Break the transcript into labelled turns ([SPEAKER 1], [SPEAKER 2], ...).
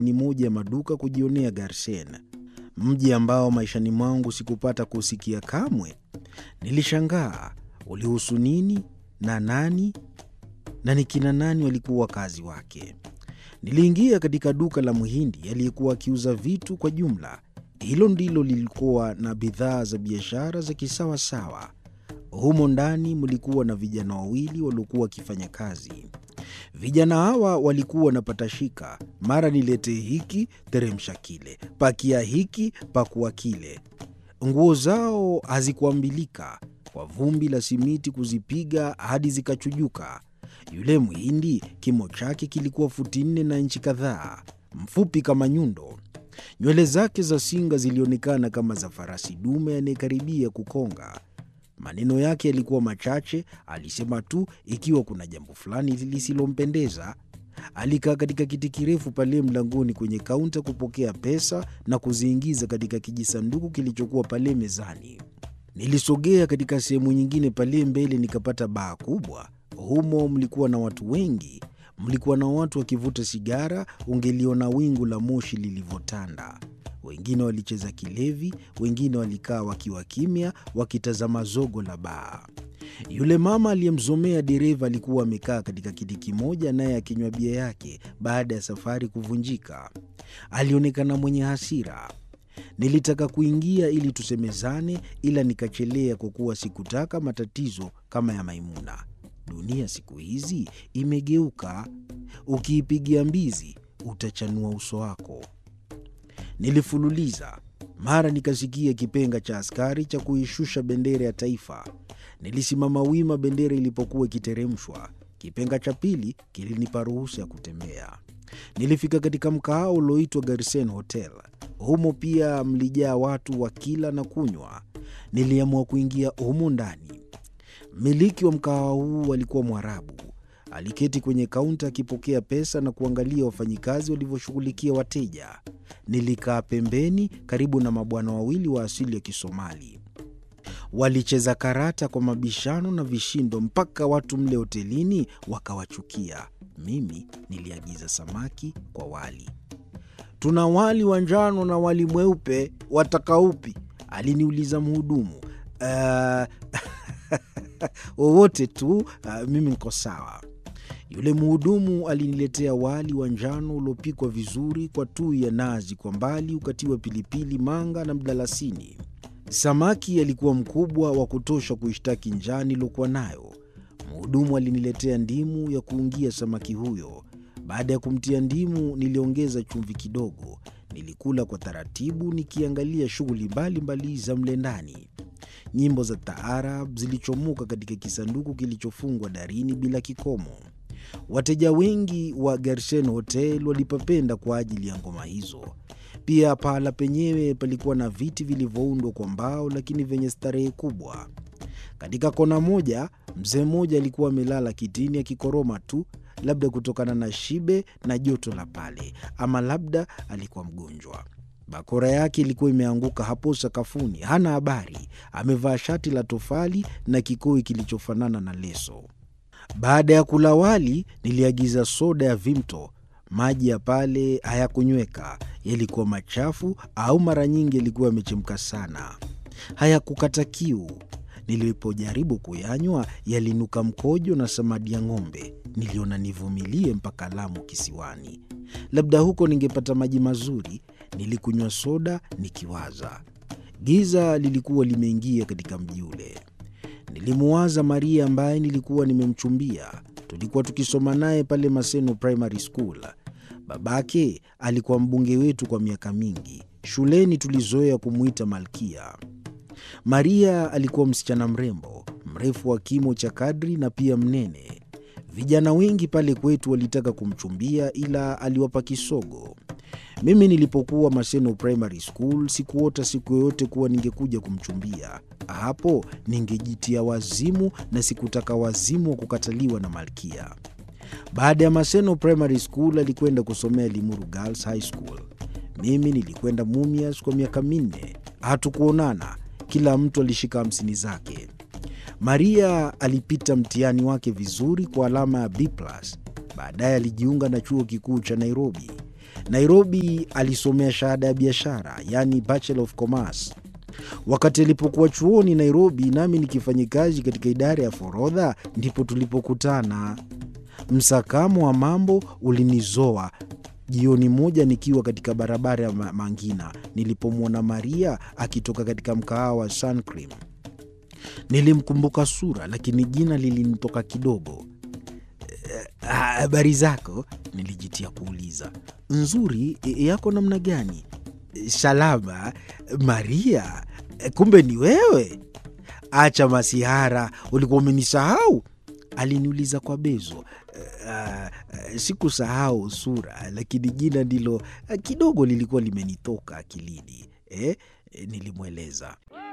[SPEAKER 1] ni moja ya maduka kujionea Garsen, mji ambao maishani mwangu sikupata kusikia kamwe. Nilishangaa ulihusu nini na nani na ni kina nani walikuwa wakazi wake. Niliingia katika duka la Mhindi aliyekuwa akiuza vitu kwa jumla. Hilo ndilo lilikuwa na bidhaa za biashara za kisawasawa. Humo ndani mlikuwa na vijana wawili waliokuwa wakifanya kazi. Vijana hawa walikuwa wanapatashika, mara niletee hiki, teremsha kile, pakia hiki, pakua kile. Nguo zao hazikuambilika kwa vumbi la simiti kuzipiga hadi zikachujuka. Yule Mhindi kimo chake kilikuwa futi nne na inchi kadhaa, mfupi kama nyundo. Nywele zake za singa zilionekana kama za farasi dume anayekaribia kukonga. Maneno yake yalikuwa machache, alisema tu ikiwa kuna jambo fulani lisilompendeza. Alikaa katika kiti kirefu pale mlangoni kwenye kaunta kupokea pesa na kuziingiza katika kijisanduku kilichokuwa pale mezani. Nilisogea katika sehemu nyingine pale mbele, nikapata baa kubwa. Humo mlikuwa na watu wengi, mlikuwa na watu wakivuta sigara, ungeliona wingu la moshi lilivyotanda. Wengine walicheza kilevi, wengine walikaa wakiwa kimya, wakitazama zogo la baa. Yule mama aliyemzomea dereva alikuwa amekaa katika kiti kimoja, naye akinywa bia yake baada ya safari kuvunjika. Alionekana mwenye hasira. Nilitaka kuingia ili tusemezane, ila nikachelea kwa kuwa sikutaka matatizo kama ya Maimuna. Dunia siku hizi imegeuka, ukiipigia mbizi utachanua uso wako. Nilifululiza, mara nikasikia kipenga cha askari cha kuishusha bendera ya taifa. Nilisimama wima bendera ilipokuwa ikiteremshwa. Kipenga cha pili kilinipa ruhusa ya kutembea. Nilifika katika mkahawa ulioitwa Garsen Hotel. Humo pia mlijaa watu wa kila na kunywa. Niliamua kuingia humo ndani. Mmiliki wa mkahawa huu alikuwa Mwarabu. Aliketi kwenye kaunta akipokea pesa na kuangalia wafanyikazi walivyoshughulikia wateja. Nilikaa pembeni karibu na mabwana wawili wa asili ya Kisomali. Walicheza karata kwa mabishano na vishindo mpaka watu mle hotelini wakawachukia. Mimi niliagiza samaki kwa wali. Tuna wali wa njano na wali mweupe, wataka upi? aliniuliza mhudumu. Uh, wowote tu, uh, mimi niko sawa. Yule mhudumu aliniletea wali wa njano uliopikwa vizuri kwa tui ya nazi, kwa mbali ukatiwa pilipili manga na mdalasini. Samaki alikuwa mkubwa wa kutosha kuishtaki njaa niliokuwa nayo. Mhudumu aliniletea ndimu ya kuungia samaki huyo. Baada ya kumtia ndimu, niliongeza chumvi kidogo. Nilikula kwa taratibu, nikiangalia shughuli mbalimbali za mle ndani. Nyimbo za taarab zilichomoka katika kisanduku kilichofungwa darini bila kikomo. Wateja wengi wa Gersen Hotel walipapenda kwa ajili ya ngoma hizo. Pia pahala penyewe palikuwa na viti vilivyoundwa kwa mbao, lakini vyenye starehe kubwa. Katika kona moja, mzee mmoja alikuwa amelala kitini akikoroma tu, labda kutokana na shibe na joto la pale, ama labda alikuwa mgonjwa. Bakora yake ilikuwa imeanguka hapo sakafuni. Hana habari, amevaa shati la tofali na kikoi kilichofanana na leso. Baada ya kula wali, niliagiza soda ya Vimto. Maji ya pale hayakunyweka, yalikuwa machafu au mara nyingi yalikuwa yamechemka sana, hayakukata kiu. Nilipojaribu kuyanywa, yalinuka mkojo na samadi ya ng'ombe. Niliona nivumilie mpaka Lamu kisiwani, labda huko ningepata maji mazuri. Nilikunywa soda nikiwaza. Giza lilikuwa limeingia katika mji ule. Nilimuwaza Maria ambaye nilikuwa nimemchumbia. Tulikuwa tukisoma naye pale Maseno Primary School. Babake alikuwa mbunge wetu kwa miaka mingi. Shuleni tulizoea kumwita Malkia. Maria alikuwa msichana mrembo, mrefu wa kimo cha kadri na pia mnene. Vijana wengi pale kwetu walitaka kumchumbia, ila aliwapa kisogo. Mimi nilipokuwa Maseno Primary School sikuota siku yoyote kuwa ningekuja kumchumbia. Hapo ningejitia wazimu, na sikutaka wazimu wa kukataliwa na Malkia. Baada ya Maseno Primary School alikwenda kusomea Limuru Girls High School. Mimi nilikwenda Mumias kwa miaka minne. Hatukuonana, kila mtu alishika hamsini zake. Maria alipita mtihani wake vizuri kwa alama ya B+. Baadaye alijiunga na chuo kikuu cha Nairobi. Nairobi alisomea shahada ya biashara, yaani Bachelor of Commerce. Wakati alipokuwa chuoni Nairobi, nami nikifanya kazi katika idara ya forodha, ndipo tulipokutana. Msakamo wa mambo ulinizoa jioni moja nikiwa katika barabara ya Mangina nilipomwona Maria akitoka katika mkahawa wa Suncream. Nilimkumbuka sura, lakini jina lilinitoka kidogo. Habari zako? Nilijitia kuuliza. Nzuri, yako namna gani? Salama. Maria, kumbe ni wewe? Acha masihara, ulikuwa umenisahau? Aliniuliza kwa bezo. Uh, sikusahau sura, lakini jina ndilo kidogo lilikuwa limenitoka akilini eh, nilimweleza.